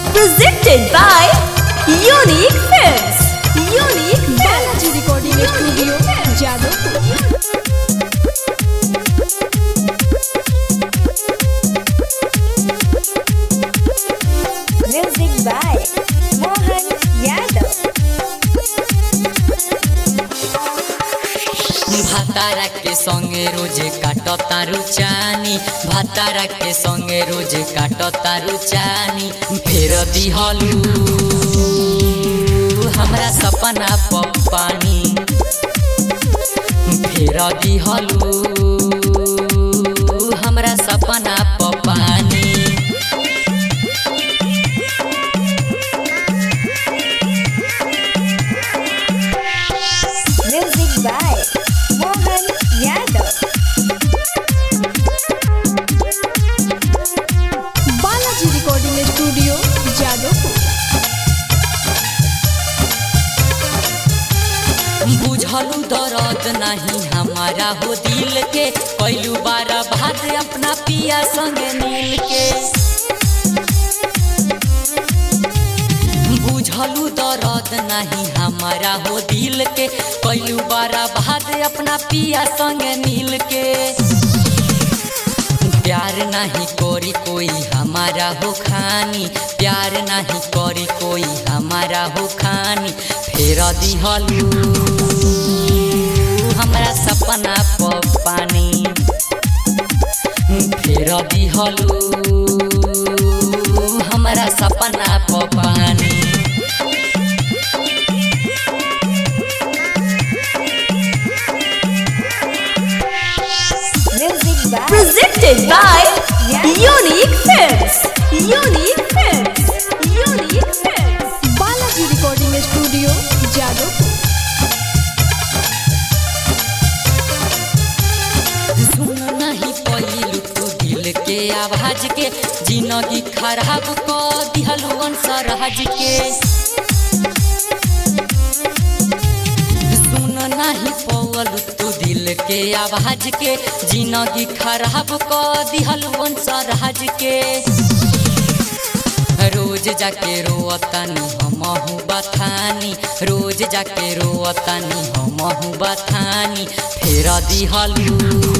Presented by Unique Films. Unique Balaji recording studio Jadavpur Music by Mohan Yadav. भातारा के संगे रोज काट तारू चानी भातारा के संगे रोज काट तारू चानी फेर दिहलू हमरा सपना प पानी फेर दिहलू हमरा सपना प पानी Music by Mohan Yadav. Balaji recording studio Jadavpur बुझलू दर्द नहीं हमारा हो दिल के पहलू बार भात अपना पिया संगे मिल के बुझलू दर्द नहीं हमारा हो दिल के पहलू बार भात अपना पिया संगे मिल के प्यार नहीं करी कोई हमारा हो खानी प्यार नहीं करी कोई हमारा हो खानी फेर दिहलू हमरा सपना प पानी फेर दिहलू हमरा सपना प पानी Music by Presented by Unique Films. Unique Films. Unique Films. Balaji recording studio Jadavpur सुन नहीं पहिलू तू दिल के आवाज के जिंदगी खराब क दिहलू अंसराज के सुन नहीं पवलू तू दिल के आवाज के जिंदगी खराब क दिहलू अंसराज के रोज जाके रोअतानी हमहू बथानी रोज जाके रोअतानी हमहू बथानी फेर दिहलू